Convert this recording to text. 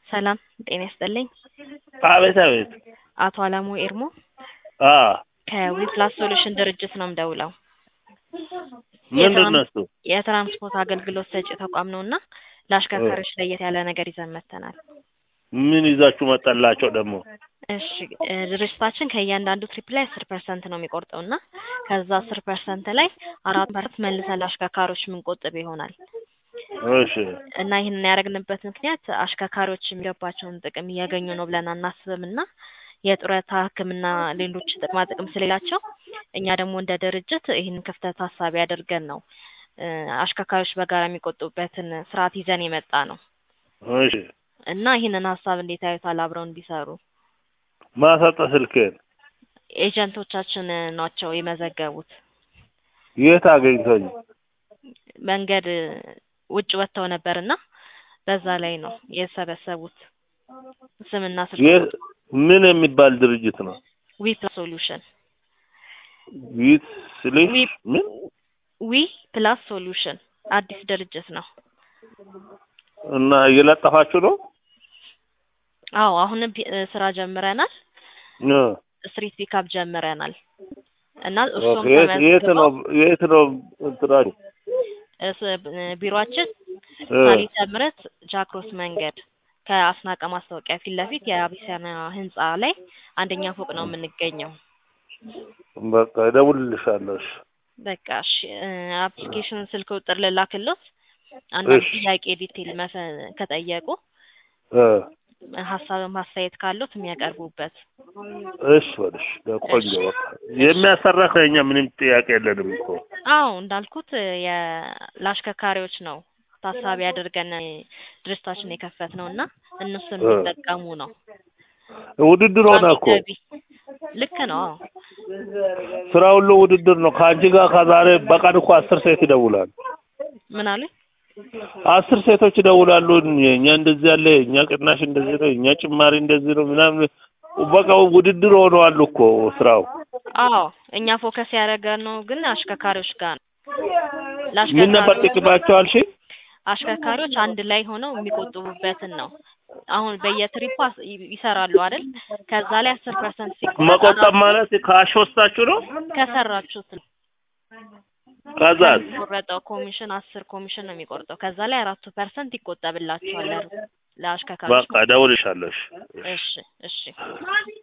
ሰላም ጤና ይስጥልኝ። አቤት አቤት። አቶ አለሙ ኤርሞ አ ከዊፕላስ ሶሉሽን ድርጅት ነው የምደውለው። ምንድን ነው እሱ? የትራንስፖርት አገልግሎት ሰጪ ተቋም ነው እና ለአሽከርካሪዎች ለየት ያለ ነገር ይዘን መጥተናል። ምን ይዛችሁ መጣላቸው ደግሞ? እሺ እ ድርጅታችን ከእያንዳንዱ ትሪፕ ላይ አስር ፐርሰንት ነው የሚቆርጠው እና ከዛ አስር ፐርሰንት ላይ አራት ፐርሰንት መልሰን ለአሽከርካሪዎች የምንቆጥብ ይሆናል እሺ እና ይህንን ያደረግንበት ምክንያት አሽከርካሪዎች የሚገባቸውን ጥቅም እያገኙ ነው ብለን አናስብም እና የጡረታ ሕክምና ሌሎች ጥቅማ ጥቅም ስለሌላቸው እኛ ደግሞ እንደ ድርጅት ይህንን ክፍተት ታሳቢ አድርገን ነው እ አሽከርካሪዎች በጋራ የሚቆጥቡበትን ስርዓት ይዘን የመጣ ነው እሺ እና ይህንን ሀሳብ እንዴት ያዩታል? አብረው እንዲሰሩ ማሰጠ ስልክህን ኤጀንቶቻችን ናቸው የመዘገቡት። የት አገኝቶኝ? መንገድ ውጭ ወጥተው ነበርና በዛ ላይ ነው የሰበሰቡት ስምና ስልክ የት ምን የሚባል ድርጅት ነው? ዊ ፕላስ ሶሉሽን ዊት ስልሽ ዊ- ምን ዊ ፕላስ ሶሉሽን አዲስ ድርጅት ነው። እና እየለጠፋችሁ ነው? አዎ አሁንም ፒ- እ ስራ ጀምረናል። እ ስትሪት ፒካፕ ጀምረናል እና እሱም ኦኬ፣ የት የት ነው የት ነው እንትናችሁ? ቢሮአችን እ ሳሊተ ምሕረት ጃክሮስ መንገድ ከአስናቀ ማስታወቂያ ፊት ለፊት የአቢሲያና ህንጻ ላይ አንደኛ ፎቅ ነው የምንገኘው። በቃ እደውልልሻለሁ። እሺ በቃ እሺ እ አፕሊኬሽን ስልክ ቁጥር ልላክሎት አንዳንድ እሺ። ጥያቄ ዲቴል መፈ- ከጠየቁ እ ሀሳብም አስተያየት ካሉት የሚያቀርቡበት እሺ በልሽ ቆንጆ በቃ የሚያሰራ ከኛ ምንም ጥያቄ የለንም እኮ አዎ እንዳልኩት የ- ለአሽከርካሪዎች ነው ታሳቢ አድርገን ድርጅታችን የከፈት ነው እና እነሱን እ የሚጠቀሙ ነው። ውድድር ሆነ ቋሚ እኮ ገቢ ልክ ነው። አዎ ስራ ሁሉ ውድድር ነው። ከአንቺ ጋር ከዛሬ በቀን እኮ አስር ሴት ይደውላል። ምን አለ አስር ሴቶች ይደውላሉ። እኛ እንደዚህ ያለ እኛ ቅናሽ እንደዚህ ነው፣ እኛ ጭማሪ እንደዚህ ነው ምናምን በቃ ውድድር ሆነዋል እኮ ስራው። አዎ እኛ ፎከስ ያደረገን ነው ግን አሽከርካሪዎች ጋር ነው። ምን ነበር ለአሽከርካሪዎች ጥቅማቸው አልሽ? አሽከርካሪዎች አንድ ላይ ሆነው የሚቆጥቡበትን ነው። አሁን በየትሪፑ አስ- ይ- ይሰራሉ አይደል? ከዛ ላይ አስር ፐርሰንት ሲቆረጥ መቆጠብ አራት ማለት ካሽ ወስዳችሁ ነው? ከሰራችሁት ነው ከዛስ ከሚቆረጠው ኮሚሽን አስር ኮሚሽን ነው የሚቆርጠው። ከዛ ላይ አራቱ ፐርሰንት ይቆጠብላችኋል ለ- ለአሽከርካሪዎች በቃ እደውልልሻለሁ። እሺ። እሺ እሺ